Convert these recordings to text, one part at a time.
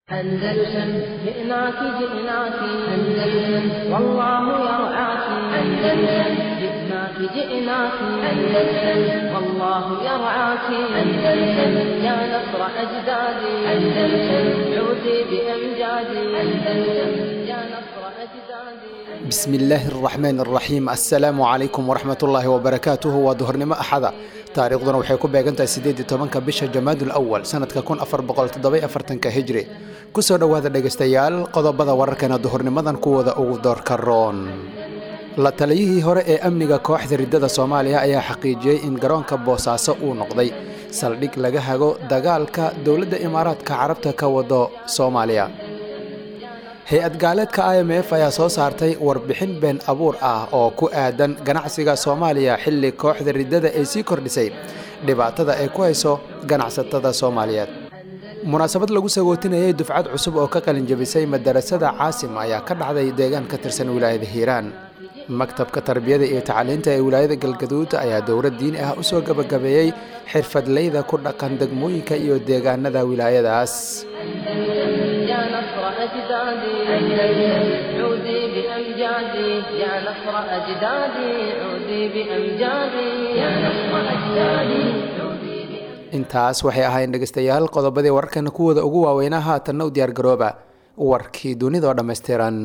أندلسن جئناك جئناك أندلسن والله يرعاك أندلسن جئناك جئناك أندلسن والله يرعاك أندلسن يا نصر أجدادي أندلسن عودي بأمجادي أندلسن يا نصر أجدادي bismi illaahi araxmaan araxiim assalaamu calaykum waraxmatullaahi wabarakaatuhu waa duhurnimo axada taariikhduna waxay ku beegantahay siddeed iyo tobanka bisha jamaadul awal sanadka kun afar boqol toddoba afartanka hijri kusoo dhowaada dhegaystayaal qodobada wararkana duhurnimadan kuwooda ugu doorka roon la taliyihii hore ee amniga kooxda riddada soomaaliya ayaa xaqiijiyey in garoonka boosaaso uu noqday saldhig laga hago dagaalka dowladda imaaraadka carabta ka wado soomaaliya hay-ad gaaleedka i m f ayaa soo saartay warbixin been abuur ah oo ku aadan ganacsiga soomaaliya xilli kooxda riddada ay sii kordhisay dhibaatada ay ku hayso ganacsatada soomaaliyeed munaasabad lagu sagootinayay dufcad cusub oo ka qalinjabisay madarasada caasim ayaa ka dhacday deegaan ka tirsan wilaayada hiiraan maktabka tarbiyada iyo tacliinta ee wilaayada galgaduud ayaa dowlad diini ah usoo gabagabeeyey xirfadleyda ku dhaqan degmooyinka iyo deegaanada wilaayadaas يا نصر أجدادي أندلسن عودي بأمجادي يا نصر أجدادي عودي بأمجادي يا نصر أجدادي عودي بأمجادي intaas waxay ahayn dhegaystayaal qodobadii wararkana kuwooda ugu waaweynaa haatanna u diyaar garooba warkii dunida oo dhammaystiran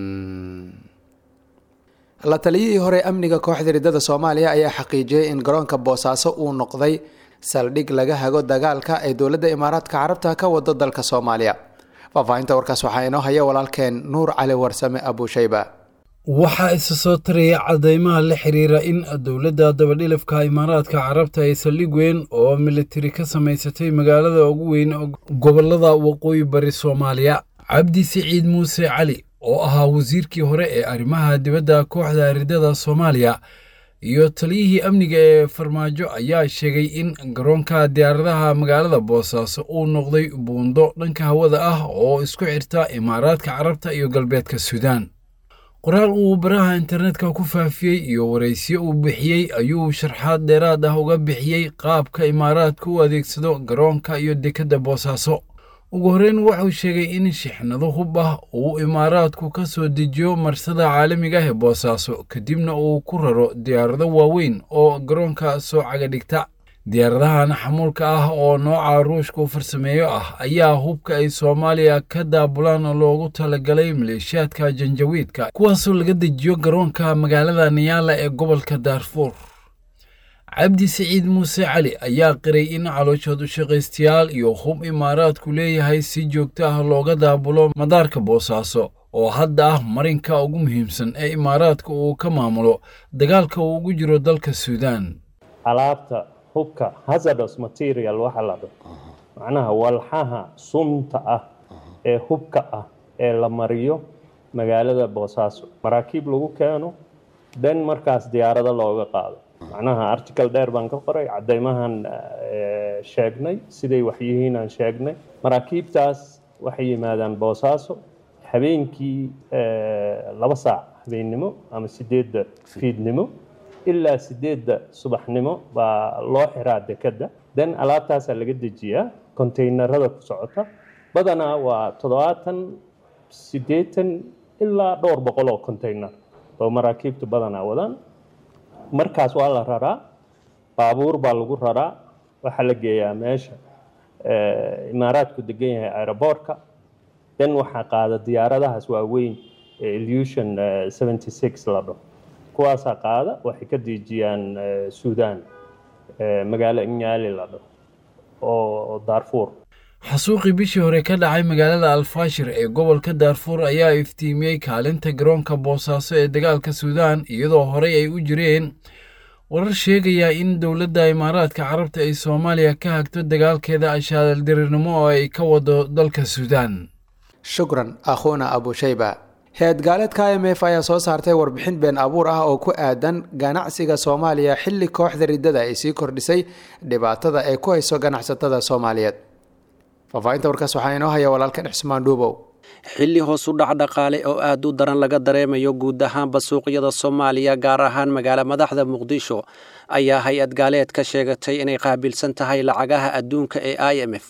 la taliyihii hore amniga kooxda riddada soomaaliya ayaa xaqiijiyey in garoonka boosaaso uu noqday saldhig laga hago dagaalka ay dowladda imaaraadka carabta ka wado dalka soomaaliya faahfaahinta warkaas waxaa inoo haya walaalkeen nuur cali warsame abuushayba waxaa isa soo taraya cadeymaha la xiriira in dowladda dabadhilifka imaaraadka carabta ay saldhig weyn oo militari ka samaysatay magaalada ugu weyn gobolada waqooyi bari soomaaliya cabdi siciid muuse cali oo ahaa wasiirkii hore ee arrimaha dibadda kooxda riddada soomaaliya iyo taliyihii amniga ee farmaajo ayaa sheegay in garoonka diyaaradaha magaalada boosaaso uu noqday buundo dhanka hawada ah oo isku xirta imaaraadka carabta iyo galbeedka suudaan qoraal uu baraha internetka ku faafiyey iyo waraysiyo uu bixiyey ayuu sharxaad dheeraad ah uga bixiyey qaabka imaaraadka u adeegsado garoonka iyo dekedda boosaaso ugu horreyn wuxuu sheegay in shixnado hub ah uu imaaraadku ka soo dejiyo marsada caalamiga ah ee boosaaso kadibna uu ku raro diyaarado waaweyn oo garoonka soo caga dhigta diyaaradahan xamuulka ah oo nooca ruushka u farsameeyo ah ayaa hubka ay soomaaliya ka daabulaan loogu talagalay maleeshiyaadka janjawiidka kuwaasoo laga dejiyo garoonka magaalada niyaala ee gobolka daarfuur cabdi siciid muuse cali ayaa qiray in calooshood u shaqaystayaal iyo hub imaaraadku leeyahay si joogto ah looga daabulo madaarka boosaaso oo hadda ah marinka ugu muhiimsan ee imaaraadka uu ka maamulo dagaalka uu ugu jiro dalka suudaan alaabta hubka hazardous material waxa la dho macnaha walxaha sunta ah ee hubka ah ee la mariyo magaalada boosaaso maraakiib lagu keeno dan markaas diyaarado looga qaado macnaha article dheer baan ka qoray cadeymahan sheegnay siday waxyihiin aan sheegnay maraakiibtaas waxay yimaadaan boosaaso habeenkii laba saac habeennimo ama sideedda fiidnimo ilaa sideedda subaxnimo baa loo xiraa dekedda dan alaabtaasaa laga dejiyaa kontaynarada ku socota badanaa waa toddobaatan siddeetan ilaa dhowr boqol oo contaynar oo maraakiibtu badanaa wadaan markaas waa la raraa baabuur baa lagu raraa waxaa la geeyaa meesha imaaraadku degan yahay aeroboortka dan waxaa qaada diyaaradahaas waaweyn ee illusion seventy six la dhaho kuwaasaa qaada waxay ka dejiyaan suudaan magaalo inyaali la dhaho oo daarfuur xasuuqii bishii hore ka dhacay magaalada alfaashir ee gobolka daarfuur ayaa iftiimiyey kaalinta garoonka boosaaso ee dagaalka suudaan iyadoo horey ay u jireen warar sheegaya in dowladda imaaraadka carabta ay soomaaliya ka hagto dagaalkeeda ashaaldirirnimo oo ay ka wado dalka suudaan shukran akhuuna abushayba hay-ad gaaleedka i m f ayaa soo saartay warbixin been abuur ah oo ku aadan ganacsiga soomaaliya xilli kooxda riddada ay sii kordhisay dhibaatada ay ku hayso ganacsatada soomaaliyeed faahfaahinta warkaas waxaa inoo haya walaalkan cismaan dhuubow xilli hoos u dhac dhaqaale oo aad u daran laga dareemayo guud ahaanba suuqyada soomaaliya gaar ahaan magaala madaxda muqdisho ayaa hay-ad gaaleed ka sheegatay inay qaabilsan tahay lacagaha adduunka ee i m f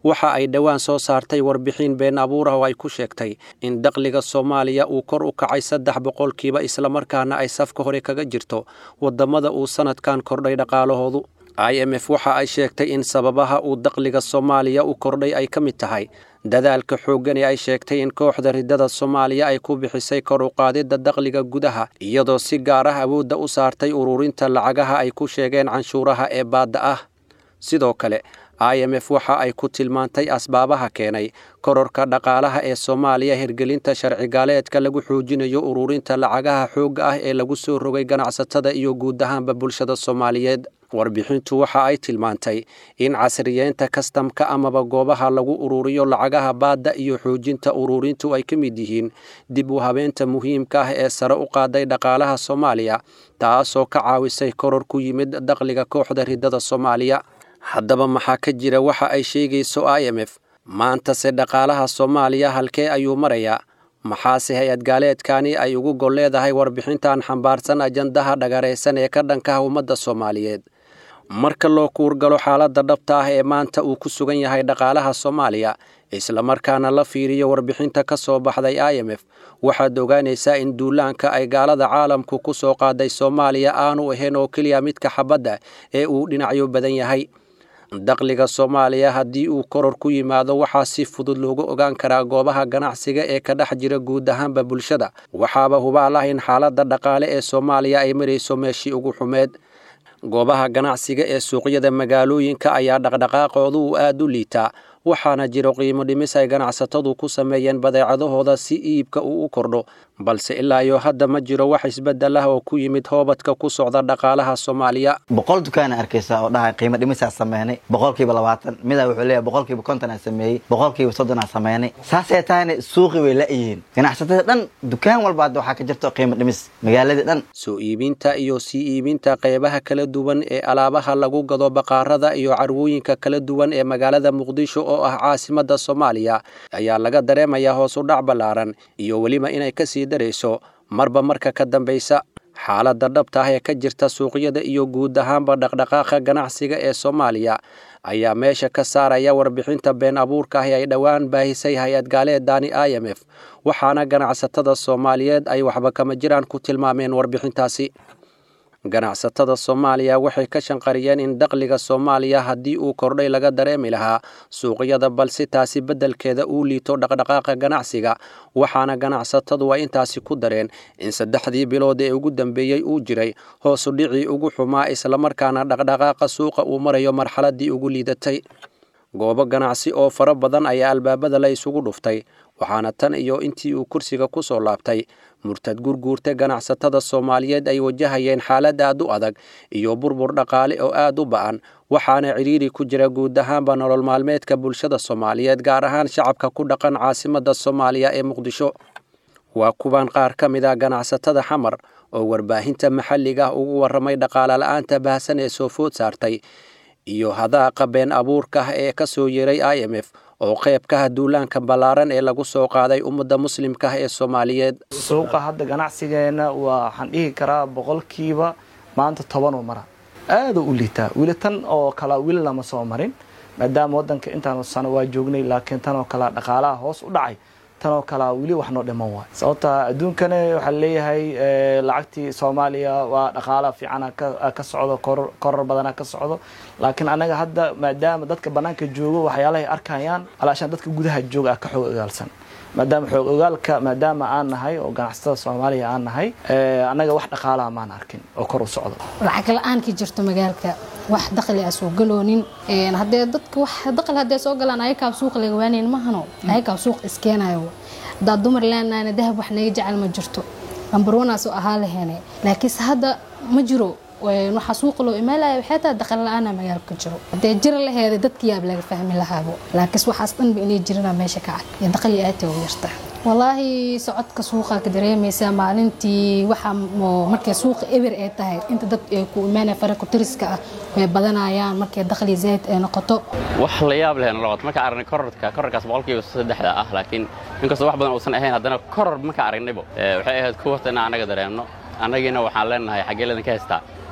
waxa ay dhowaan soo saartay warbixin been abuur ah oo ay ku sheegtay in dakhliga soomaaliya uu kor u kacay saddex boqolkiiba islamarkaana ay safka hore kaga jirto waddamada uu sannadkan kordhay dhaqaalahoodu i m f waxa ay sheegtay in sababaha uu dakhliga soomaaliya u kordhay ay ka mid tahay dadaalka xooggan ee ay sheegtay in kooxda riddada soomaaliya ay ku bixisay kor u qaadidda dakhliga gudaha iyadoo si gaar ah awoodda u saartay ururinta lacagaha ay ku sheegeen canshuuraha ee baadda ah sidoo kale i m f waxa ay ku tilmaantay asbaabaha keenay kororka dhaqaalaha ee soomaaliya hirgelinta sharcigaaleedka lagu xoojinayo ururinta lacagaha xoogga ah ee lagu soo rogay ganacsatada iyo guud ahaanba bulshada soomaaliyeed warbixintu waxa ay tilmaantay in casriyeynta kastamka amaba goobaha lagu ururiyo lacagaha baadda iyo xoojinta ururintu ay ka mid yihiin dib u habeenta muhiimka ah ee sare u qaaday dhaqaalaha soomaaliya taasoo ka caawisay koror ku yimid dakhliga kooxda riddada soomaaliya haddaba maxaa ka jira waxa ay sheegayso i m f maantase dhaqaalaha soomaaliya halkee ayuu marayaa maxaase hay-ad gaaleedkani ay ugu gol leedahay warbixintan xambaarsan ajandaha dhagaraysan ee ka dhankaha ummadda soomaaliyeed marka loo kuurgalo xaaladda dhabta ah ee maanta uu ku sugan yahay dhaqaalaha soomaaliya islamarkaana la fiiriyo warbixinta ka soo baxday i m f waxaad ogaanaysaa in duulaanka ay gaalada caalamku ku soo qaaday soomaaliya aanu ahayn oo keliya midka xabadda ee uu dhinacyo badan yahay dakhliga soomaaliya haddii uu koror ku yimaado waxaa si fudud loogu ogaan karaa goobaha ganacsiga ee ka dhex jira guud ahaanba bulshada waxaaba hubaal ah in xaaladda dhaqaale ee soomaaliya ay marayso meeshii ugu xumeed goobaha ganacsiga ee suuqyada magaalooyinka ayaa dhaqdhaqaaqoodu uu aad u liitaa waxaana jiro qiimo dhimis ay ganacsatadu ku sameeyeen badeecadahooda si iibka uu u kordho balse ilaa iyo hadda ma jiro wax isbeddel ah oo ku yimid hoobadka ku socda dhaqaalaha soomaaliya boqol dukaana arkaysaa oo dhahay qiimo dhimisaa sameynay boqolkiiba labaatan midaa wuxuu leeyahay boqolkiiba kontonaa sameeyey boqolkiiba soddonaa sameynay saasay tahayna suuqi way la-yihiin ganacsatada dhan dukaan walba hadda waxaa ka jirto qiimo dhimis magaaladii dhan soo iibinta iyo sii iibinta qaybaha kala duwan ee alaabaha lagu gado baqaarada iyo carwooyinka kala duwan ee magaalada muqdisho oo ah caasimadda soomaaliya ayaa laga dareemayaa hoos u dhac ballaaran iyo weliba inay ka sii darayso marba marka ka dambaysa xaaladda dhabta ah ee ka jirta suuqyada iyo guud ahaanba dhaqdhaqaaqa ganacsiga ee soomaaliya ayaa meesha ka saaraya warbixinta been abuurka ah ee ay dhowaan baahisay hay-ad gaaleedani i m f waxaana ganacsatada soomaaliyeed ay waxba kama jiraan ku tilmaameen warbixintaasi ganacsatada soomaaliya waxay ka shanqariyeen in dakhliga soomaaliya haddii uu kordhay laga dareemi lahaa suuqyada balse taasi beddelkeeda uu liito dhaqdhaqaaqa ganacsiga waxaana ganacsatadu ay intaasi ku dareen in saddexdii bilood ee ugu dambeeyey uu jiray hoosu dhicii ugu xumaa islamarkaana dhaqdhaqaaqa suuqa uu marayo marxaladdii ugu liidatay goobo ganacsi oo fara badan ayaa albaabada la isugu dhuftay waxaana tan iyo intii uu kursiga ku soo laabtay murtad gurguurta ganacsatada soomaaliyeed ay wajahayeen xaalad aad u adag iyo burbur dhaqaale oo aad u ba'an waxaana cidhiiri ku jira guud ahaanba nolol maalmeedka bulshada soomaaliyeed gaar ahaan shacabka ku dhaqan caasimadda soomaaliya ee muqdisho waa kuwan qaar ka mid ah ganacsatada xamar oo warbaahinta maxalliga ah ugu warramay dhaqaale la'aanta baahsan ee soo food saartay iyo hadaaqa been abuurka ah ee ka soo yeeray i m f oo qayb ka ah duulaanka ballaaran ee lagu soo qaaday ummadda muslimka ah ee soomaaliyeed suuqa hadda ganacsigeenna waa waxaan dhihi karaa boqolkiiba maanta tobanuu mara aaduu u liitaa weli tan oo kala weli lama soo marin maadaama waddanka intaan sano waa joognay laakiin tan oo kale dhaqaalaha hoos u dhacay tanoo kalea weli wax noo dhiman waay sababta adduunkana waxaa leeyahay lacagtii soomaaliya waa dhaqaala fiicana ka socdo koror badana ka socdo laakiin anaga hadda maadaama dadka banaanka joogo waxyaalahay arkayaan alaashaan dadka gudaha jooga ah ka xoog ogaalsan maadaama xoog ogaalka maadaama aan nahay oo ganacsatada soomaaliya aan nahay annaga wax dhaqaalaha maan arkin oo kor u socdo lacag la-aan ka jirto magaalka wax dakhli a soo galoonin hadee dadka wax dakhli hadee soo galaan ayakaab suuq laga waanayn mahano ayakaab suuq iskeenayo haddaa dumar leenahayna dahab wax naga jecel ma jirto lambarwanaasoo ahaa laheene laakiinse hadda ma jiro waxaa suuqa loo imaanaya waxay tahay dakhli la-aana magaalka jiro hadee jira laheeda dadka yaab laga fahmi lahaabo laakiinse waxaas dhanba inay jirana meesha ka cad iyo dakhli aadta u yarta walaahi socodka suuqa ka dareemaysaa maalintii waxa markay suuqa eber ay tahay inta dad ay ku imaanaya faraka tiriska ah way badanayaan markay dakhli zayd ay noqoto wax la yaab leh noqoto marka aragnay kororka kororkaas boqolkiiba saddexda ah laakiin inkastoo wax badan uusan ahayn haddana koror marka aragnaybo waxay ahayd kuwata inaan annaga dareemno annagiina waxaan leenahay xaggee laydinka haystaa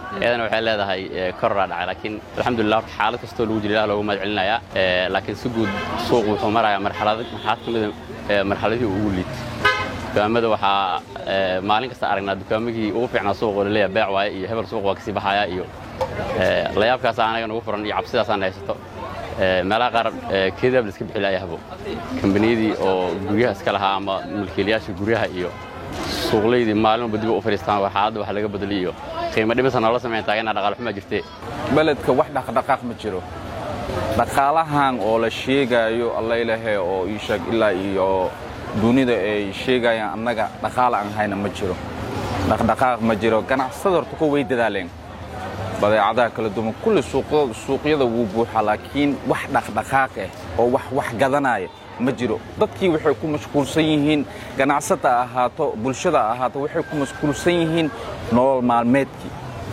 iyadana waxay leedahay kororaa dhacay laakiin alxamdulillah horta xaalad kastoo lagu jira ilaah loogu mahad celinayaa laakiin si guud suuq wuxuu marayaa marxalad marxalad ka mida marxaladihii ugu liit dukaamada waxaa maalin kasta aragnaa dukaamagii ugu fiicnaa suuq oo laleeyahay beec waaye iyo hebel suuq waa kasii baxayaa iyo layaabkaasa anaga nagu furan iyo cabsidaasaan haysato meelaha qaar keedaab la iska bixi laayahbo kambaniyadii oo guryaha iska lahaa ama mulkiilayaasha guryaha iyo suuqlaydii maalinba dib u fadhiistaan waa xaaladda wax laga bedeliy iyo qiimo dhimisa noola samayn taagana dhaqaale xumaa jirtee beledka wax dhaqdhaqaaq ma jiro dhaqaalahan oo la sheegaayo allaylahe oo ii sheeg ilaa iyo dunida ay sheegayaan annaga dhaqaala aan hayna ma jiro dhaqdhaqaaq ma jiro ganacsada horta ku way dadaaleen badeecadaha kala duwan kulli suuqyada wuu buuxaa laakiin wax dhaqdhaqaaq ah oo wax wax gadanaya ma jiro dadkii waxay ku mashquulsan yihiin ganacsata ahaato bulshada ahaato waxay ku mashquulsan yihiin nolol maalmeedkii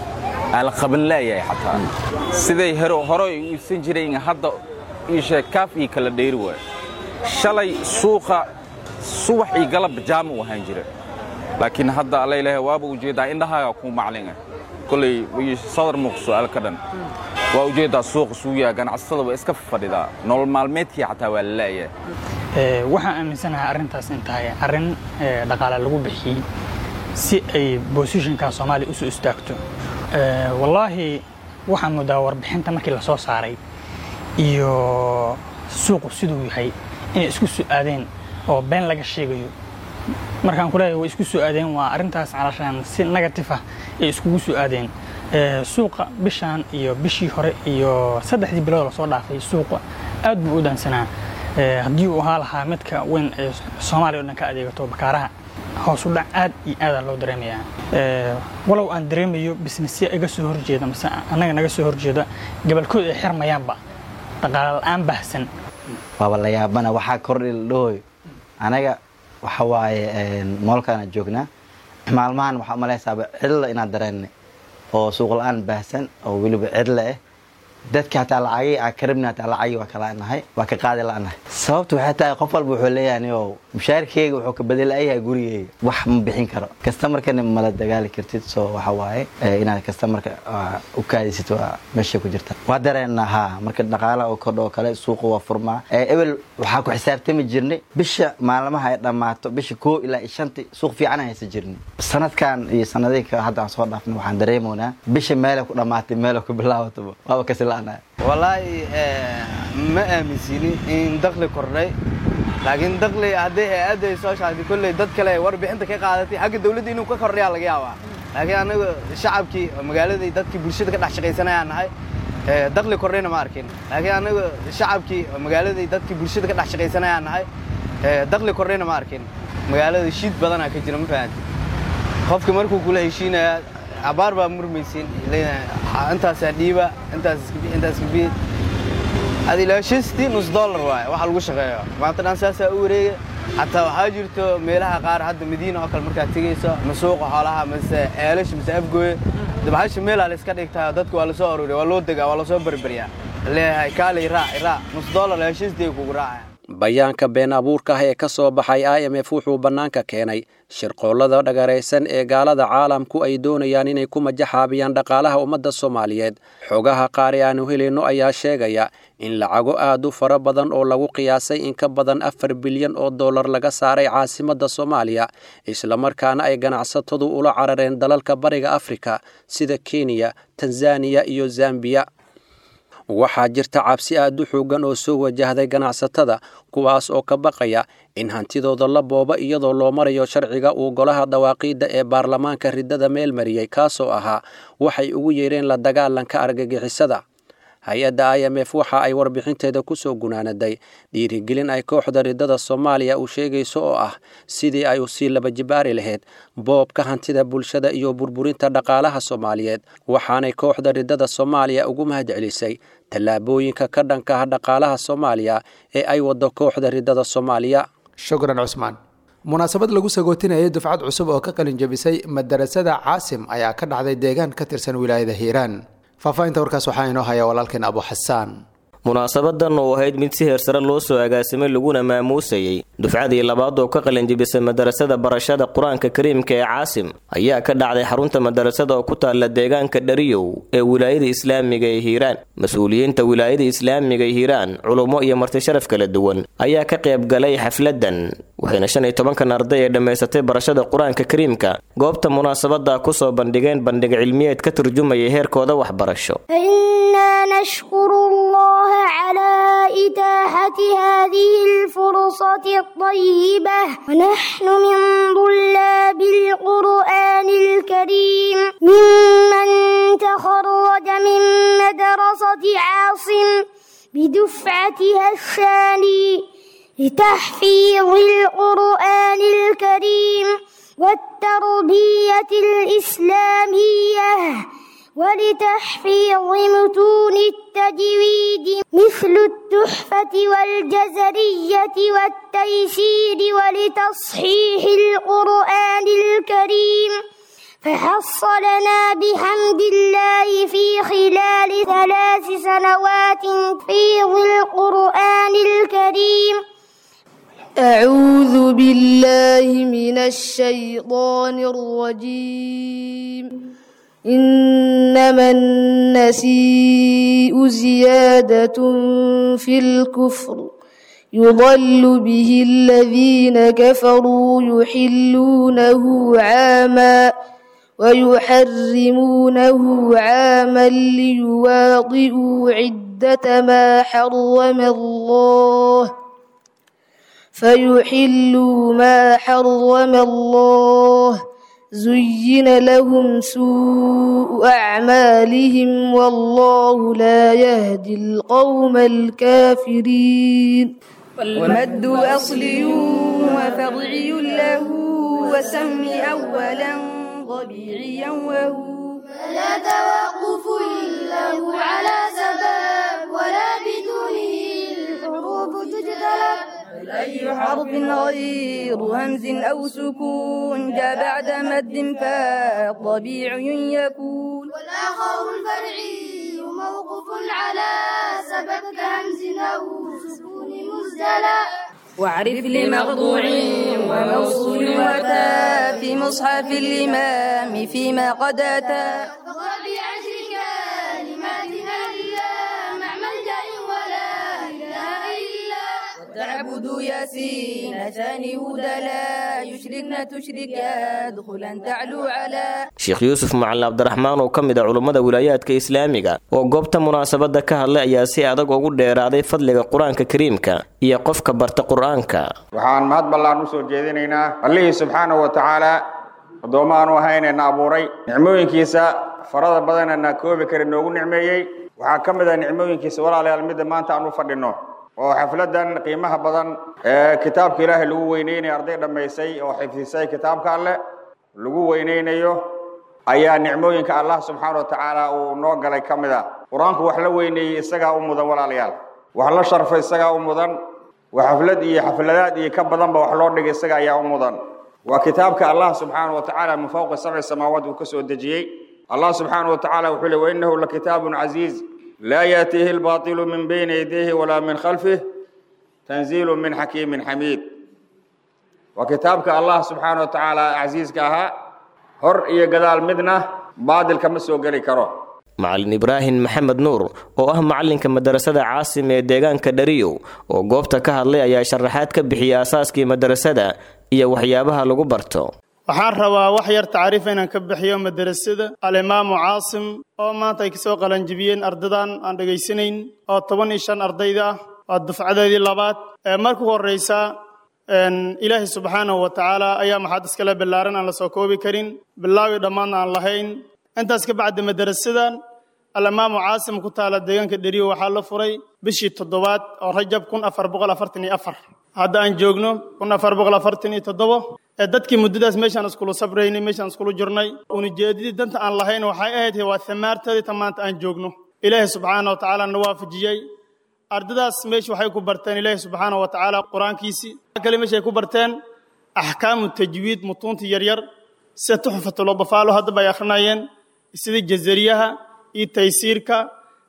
aa la qaban laayahay xataa siday hore ay u iibsan jireen hadda iishee kaaf iyo kala dheeri waay shalay suuqa subax iyo galab jaama u ahaan jira laakiin hadda allaylahay waaba ujeeddaa indhahaaga kuu maclinga koley sadar muuq su'aal ka dhan waa ujeeddaa suuqa suuyaa ganacsatada waa iska fadhidaa nolol maalmeedkii xataa waa la la'yahay waxaan aaminsanahay arrintaas in tahay arrin dhaqaale lagu bixiyey si ay bosishinka soomaaliya usoo istaagto wallaahi waxaan moodaa warbixinta markii la soo saaray iyo suuqu siduu yahay inay isku soo aadeen oo been laga sheegayo markaan ku leeyahay way isku soo aadeen waa arrintaas calashaan si negatif ah ay iskugu soo aadeen suuqa bishaan iyo bishii hore iyo saddexdii bilood lasoo dhaafay suuqa aad buu u daansanaa haddii uu ahaa lahaa midka weyn ee soomaaliya o dhan ka adeegato bakaaraha hoos u dhac aad iyo aadaa loo dareemayaa walow aan dareemayo bisnesya iga soo horjeeda mase annaga naga soo horjeeda gabalkood ay xirmayaanba dhaqaale la'aan baahsan waaba la yaabana waxaa kordhi la dhahoy anaga waxa waaye moolkaana joognaa maalmahan waxaa umalaysaaba cidla inaad dareennay oo suuq la-aan baahsan oo weliba cidla ah dadka hataa lacagii aa karabni hataa lacagii waa kalanahay waa ka qaadi la'nahay sababtu waxay tahay qof walba wuxuu leeyahay oo mushaarkeyga wuxuu ka badelayahay gurigeyga wax ma bixin karo kastamarkana mala dagaali kartid soo waxa waaye inaad kastamarka u kaadisid waa meeshay ku jirta waa dareennaa haa marka dhaqaalaha oo kordha oo kale suuqa waa furmaa ebel waxaa ku xisaabtami jirnay bisha maalmaha ay dhammaato bisha koo ilaa shanti suuq fiican haysa jirnay sanadkan iyo sanadihii hadda aan soo dhaafnay waxaan dareemoynaa bisha meelay ku dhammaatay meelay ku bilaabataba waaba kasi wallaahi ma aaminsinin in dakli kordhay laakiin dakli haddii hay-adda ay soo shaagtay kolley dad kale warbixinta ka qaadatay xagga dawladda inuu ka kordhayaa laga yaabaa laakiin anagu shacabkii magaaladii dadkii bulshada ka dhex shaqaysanayaan nahay dakli kordhayna ma arkin laakiin anagu shacabkii magaaladii dadkii bulshada ka dhex shaqaysanayaan nahay dakli kordhayna ma arkin magaalada shiid badanaa ka jira ma fahanti qofka markuu kula heshiinaya abaar baa murmaysin intaasaa dhiiba intaas kabi adilaashastii nus dollar waaye waxa lagu shaqeeyo maanta dhan saasaa u wareega xataa waxaa jirto meelaha qaar hadda madiina oo kale markaad tegayso ma suuqa xoolaha mase ceelasha mase afgooye dabxasha meelaa la iska dhigtaa dadka waa lasoo aruuriya waa loo degaa waa lasoo berberyaa leeyahay kaalay raac raac nus dollar laashastii kugu raacaya bayaanka been abuurka ah ee ka soo baxay i m f wuxuu bannaanka keenay shirqoollada dhagaraysan ee gaalada caalamku ay doonayaan inay ku majaxaabiyaan dhaqaalaha ummadda soomaaliyeed xogaha qaar ee aanu helayno ayaa sheegaya in lacago aad u fara badan oo lagu qiyaasay in ka badan afar bilyan oo dollar laga saaray caasimadda soomaaliya islamarkaana ay ganacsatadu ula carareen dalalka bariga afrika sida kenya tanzaniya iyo zambiya waxaa jirta cabsi aad u xoogan oo soo wajahday ganacsatada kuwaas oo ka baqaya in hantidooda la booba iyadoo loo marayo sharciga uu golaha dawaaqiidda ee baarlamaanka riddada meel mariyey kaasoo ahaa waxay ugu yeedheen la dagaalanka argagixisada hay-adda i m f waxa ay warbixinteeda ku soo gunaanaday dhiirigelin ay kooxda riddada soomaaliya u sheegayso oo ah sidii ay usii laba jibaari lahayd boobka hantida bulshada iyo burburinta dhaqaalaha soomaaliyeed waxaanay kooxda riddada soomaaliya ugu mahad celisay tallaabooyinka ka dhanka ah dhaqaalaha soomaaliya ee ay waddo kooxda riddada soomaaliya shukran cusmaan munaasabad lagu sagootinayay dufcad cusub oo ka qalin jabisay madarasada caasim ayaa ka dhacday deegaan ka tirsan wilaayada hiiraan faahfaahinta warkaas waxaa inoo haya walaalkeen abu xasaan munaasabadan oo ahayd mid si heersare loo soo agaasimay laguna maamuusayey dufcadii labaad oo ka qalinjibisay madarasada barashada qur-aanka kariimka ee caasim ayaa ka dhacday xarunta madarasada oo ku taalla deegaanka dhariyow ee wilaayada islaamiga ee hiiraan mas-uuliyiinta wilaayada islaamiga ee hiiraan culummo iyo martisharaf kala duwan ayaa ka qayb galay xafladan waxayna shan iyo tobankan arday ee dhammaysatay barashada qur-aanka kariimka goobta munaasabada kusoo bandhigeen bandhig cilmiyeed ka turjumaya heerkooda waxbarasho فإنا نشكر الله على إتاحة هذه الفرصة الطيبة ونحن من طلاب القرآن الكريم ممن تخرج من مدرسة عاصم بدفعتها الثاني لتحفيظ القرآن الكريم والتربية الإسلامية ولتحفيظ متون التجويد مثل التحفة والجزرية والتيسير ولتصحيح القرآن الكريم فحصلنا بحمد الله في خلال ثلاث سنوات حفيظ القرآن الكريم أعوذ بالله من الشيطان الرجيم إنما النسيء زيادة في الكفر يضل به الذين كفروا يحلونه عاما ويحرمونه عاما ليواطئوا عدة ما حرم الله فيحلوا ما حرم الله زين لهم سوء أعمالهم والله لا يهدي القوم الكافرين والمد أصلي وفرعي له وسم أولا طبيعيا وهو فلا توقف له على سبب ولا بدونه الحروف تجتلب أي حرف غير همز أو سكون جاء بعد مد فطبيعي يكون والآخر الفرعي موقف على سبب كهمز أو سكون مزدلى واعرف لمقطوع وموصول وأتى في مصحف الإمام فيما قد أتى فقل بعشر كلمات لله مع ملجأ ولا إله إلا تعبد ياسين ثاني هدى لا يشركن تشرك يدخلا تعلو على sheekh yuusuf macalin cabdiraxmaan oo ka mid a culummada wilaayaadka islaamiga oo goobta munaasabada ka hadlay ayaa si adag ugu dheeraaday fadliga qur-aanka kariimka iyo qofka barta qur-aanka waxaan mahad ballaan u soo jeedinaynaa allihii subxaanahu wa tacaala addoommo aanu ahaynayna abuuray nicmooyinkiisa farada badanana koobi kara noogu nicmeeyey waxaa ka mid ah nicmooyinkiisa walaalayaal midda maanta aan u fadhino oo xafladan qiimaha badan ee kitaabka ilaahay lagu weyneynayo arday dhammaysay oo xifdisay kitaabka alleh lagu weyneynayo ayaa nicmooyinka allah subxaana wa tacaala uu noo galay ka mid ah qur-aanku wax la weyneeyey isagaa u mudan walaalayaal wax la sharfay isagaa u mudan wax xaflad iyo xafladaad iyo ka badanba wax loo dhigay isaga ayaa u mudan waa kitaabka allah subxaana wa tacaala min fawqi sabci samaawaat uu ka soo dejiyey allah subxaana wa tacaala wuxuu le wainahu lakitaabun casiiz laa yaatiihi albaatilu min bayni yadayhi walaa min khalfih tanziilu min xakiimin xamiid waa kitaabka allah subxaana wa tacaala casiiska ahaa hor iyo gadaal midna baadilka ma soo geli karo macalin ibraahim maxamed nuur oo ah macalinka madarasada caasim ee deegaanka dhariyow oo goobta ka hadlay ayaa sharaxaad ka bixiyay aasaaskii madarasada iyo waxyaabaha lagu barto waxaan rabaa wax yar tacriif inaan ka bixiyo madarasada alimaamu caasim oo maanta ay kasoo qalanjibiyeen ardadan aan dhegaysanayn oo toban iyo shan ardayda ah waa dufcadeedii labaad ee marku horeysa ilaahay subxaanahu wa tacaala ayaa maxaad iskale ballaaran aan la soo koobi karin bilaawi dhammaadna aan lahayn intaas ka bacdi madarasadan alimaamu caasim ku taala deegaanka dheriyo waxaa la furay bishii toddobaad oo rajab kun afar boqol afartan iyo afar hadda aan joogno kun afar boqol afartan iyo toddobo ee dadkii muddadaas meeshaan iskulu sabraynay meeshaan iskulu jirnay unujeedadii danta aan lahayn waxay ahayd waa thamaarteedii ta maanta aan joogno ilaahay subxaana wa tacaala na waafajiyey ardadaas meesha waxay ku barteen ilaahay subxaana wa tacaala qur-aankiisii kale meesha ay ku barteen axkaamu tajwiid mutuunta yaryar sida tuxfatuladafaalo haddaba ay akhrinayeen sida jazariyaha iyo taysiirka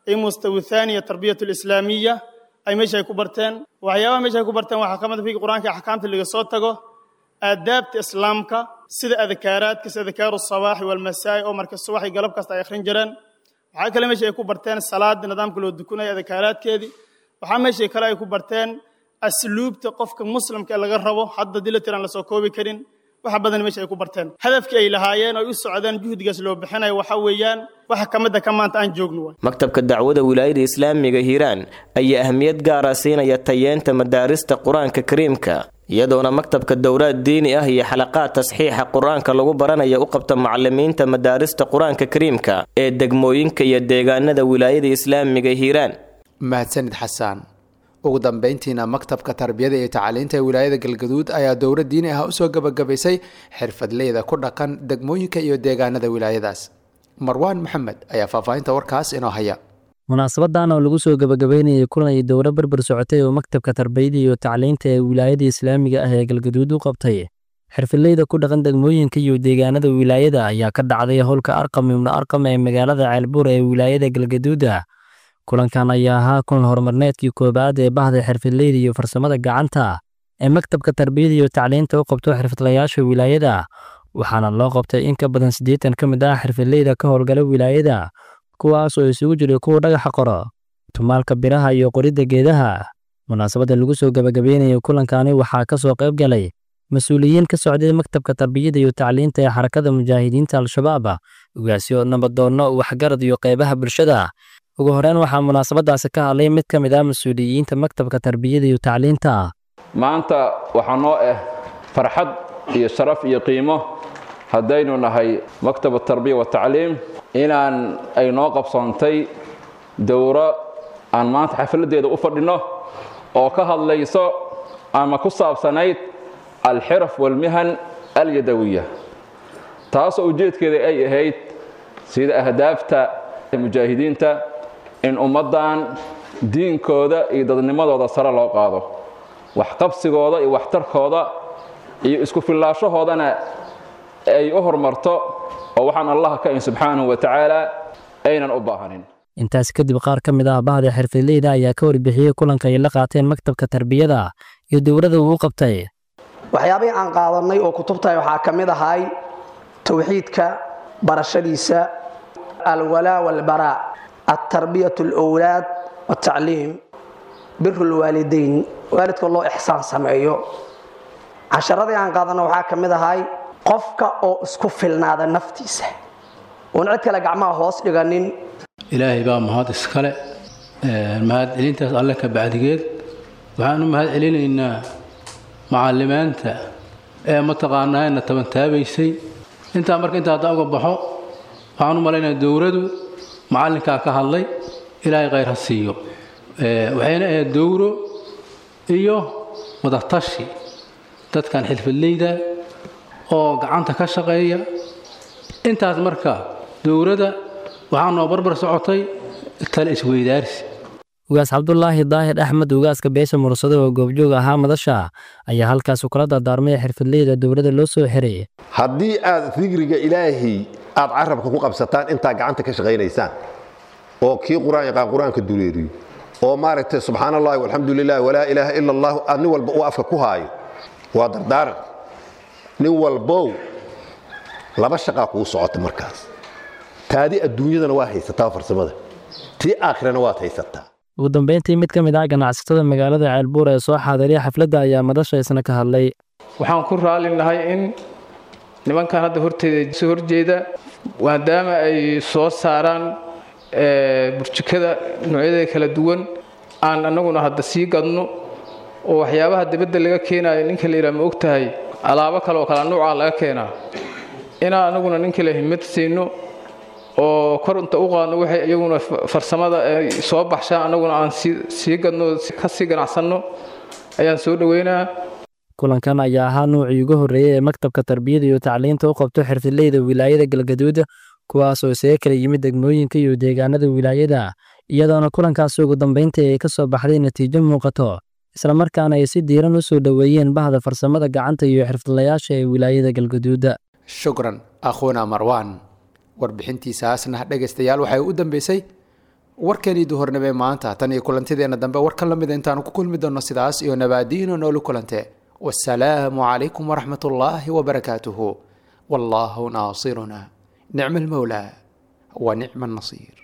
iyo mustawi thaaniya tarbiyat alislaamiya ay meesha ay ku barteen waxyaabaha meesha ay ku barteen waxaa ka mid a figa qur-aanka axkaamta laga soo tago aadaabta islaamka sida adkaaraadka sida adkaaru sabaaxi walmasaa'i oo marka subax iyo galab kasta ay akhrin jireen waxaa kale meesha ay ku barteen salaada nidaamka loo dukunaya adkaaraadkeedii waxaa meesha kale ay ku barteen asluubta qofka muslimka ee laga rabo hadda dila tiraan lasoo koobi karin waxa badan meesha ay ku barteen hadafkii ay lahaayeen oo ay u socdeen juhdigaas loo bixinayo waxa weeyaan waxa ka mid a ka maanta aan joogno waay maktabka dacwada wilaayada islaamiga hiiraan ayaa ahmiyad gaara siinaya tayeenta madaarista qur-aanka kariimka iyadoona maktabka dowlaad diini ah iyo xalaqaad tasxiixa qur-aanka lagu baranaya u qabta macalimiinta madaarista qur-aanka kariimka ee degmooyinka iyo deegaanada wilaayada islaamiga hiiraan mahadsanid xasaan ugu dambayntiina maktabka tarbiyada iyo tacaliinta ee wilaayada galgaduud ayaa dowlad diini ah usoo gabagabaysay xirfadleyda ku dhaqan degmooyinka iyo deegaanada wilaayadaas marwaan maxamed ayaa faahfaahinta warkaas inoo haya munaasabadan oo lagu soo gabagabeynayay kulan ay dowlo berber socotay oo maktabka tarbiyada iyo tacliinta ee wilaayada islaamiga ah ee galgaduud u qabtay xirfadleyda ku dhaqan degmooyinka iyo deegaanada wilaayada ayaa ka dhacday howlka arqam ibnu arqam ee magaalada ceelbuur ee wilaayada galgaduuda kulankan ayaa ahaa kulan horumarneedkii koobaad ee bahda xirfadleyda iyo farsamada gacanta ee maktabka tarbiyada iyo tacliinta u qabto xirfadlayaasha wilaayada waxaana loo qabtay in ka badan siddeetan ka mid ah xirfadleyda ka howlgala wilaayada kuwaas oo isugu jiray kuwa dhagaxa qoro tumaalka biraha iyo qoridda geedaha munaasabadda lagu soo gabagabeynayay kulankani waxaa ka soo qayb galay mas-uuliyiin ka socday maktabka tarbiyada iyo tacliinta ee xarakada mujaahidiinta al-shabaab ugaasyo nabadoonno waxgarad iyo qaybaha bulshada ugu horeyn waxaa munaasabadaasi ka hadlay mid ka mid ah mas-uuliyiinta maktabka tarbiyada iyo tacliinta maanta waxaa noo ah farxad iyo sharaf iyo qiimo haddaynu nahay maktab tarbiya watacliim inaan ay noo qabsoontay dowro aan maanta xafladeeda u fadhinno oo ka hadlayso ama ku saabsanayd alxiraf walmihan alyadawiya taasoo ujeedkeeda ay ahayd sida ahdaafta mujaahidiinta in ummaddan diinkooda iyo dadnimadooda sare loo qaado waxqabsigooda iyo waxtarkooda iyo isku fillaashahoodana ay u horumarto oo waxaan allah ka in subxaanahu wa tacaala aynan u baahanin intaas kadib qaar ka mid ah bahda xirfadleyda ayaa ka warbixiyey kulanka ay la qaateen maktabka tarbiyada iyo dowladda uu qabtay waxyaabihii aan qaadanay oo kutubtahay waxaa ka mid ahay towxiidka barashadiisa alwalaa walbaraa altarbiyat alowlaad waltacliim biru lwaalidayn waalidka loo ixsaan sameeyo casharadii aan qaadanay waxaa ka mid ahay qofka oo isku filnaada naftiisa oon cid kale gacmaha hoos dhiganin ilaahay baa mahad iskale mahad celintaas alle ka bacdigeed waxaan u mahad celinaynaa macallimaanta ee mataqaanaana tabantaabaysay intaa marka intaa hadda uga baxo waxaan u malaynayaa dowladu macallinkaa ka hadlay ilaahay khayr ha siiyo waxayna ahayd dowro iyo wadatashi dadkan xirfadleyda oo gacanta ka shaqeeya intaas marka dowladda waxaa noo barbar socotay tale isweydaarsi ugaas cabdulaahi daahir axmed ugaaska beesha mursado oo goobjoog ahaa madasha ayaa halkaas kula dardaarmay xirfadleyda dowladda loo soo xiray haddii aad digriga ilaahay aad carabka ku qabsataan intaa gacanta ka shaqaynaysaan oo kii qur-aan yaqaan qur-aanka dureeriyo oo maaragtay subxaan allahi walxamdu lilah walaa ilaaha ila allah aad nin walba uu afka ku haayo waa dardaaran nin walbow laba shaqaa kuu socota markaas taadi adduunyadana waa haysataa farsamada tii aakhirana waad haysataa ugu dambeyntii mid ka mid ah ganacsatada magaalada ceelbuur ee soo xaadiriya xafladda ayaa madasha isna ka hadlay waxaan ku raalinahay in nimankan hadda horteeda soo horjeeda maadaama ay soo saaraan burjikada noocyadeeda kala duwan aan annaguna hadda sii gadno oo waxyaabaha dibadda laga keenayo ninka la yidhaha ma og tahay alaabo kale oo kala nuuca laga keenaa inaan annaguna ninka la himad siino oo kor inta u qaadno waxay iyaguna farsamada ay soo baxshaan annaguna aan sii gadno ka sii ganacsanno ayaan soo dhoweynaa kulankan ayaa ahaa nuucii ugu horreeyey ee maktabka tarbiyada iyo tacliinta u qabto xirfadleyda wilaayada galgaduud kuwaasoo isaga kala yimid degmooyinka iyo deegaanada wilaayada iyadoona kulankaasi ugu dambayntii ay ka soo baxday natiijo muuqato islamarkaana ay si diiran u soo dhoweeyeen bahda farsamada gacanta iyo xirfadlayaasha ee wilaayada galgaduuda shukran akhuuna marwaan warbixintiisaasna dhegaystayaal waxay u dambeysay warkeenii duhornimee maanta tan iyo kulantideenna dambe warkan la mida intaanu ku kulmi doonno sidaas iyo nabaadiino noolu kulante wasalaamu calaykum waraxmat ullaahi wabarakaatuhu wallaahu naasiruna nicma almawlaa wa nicma annasiir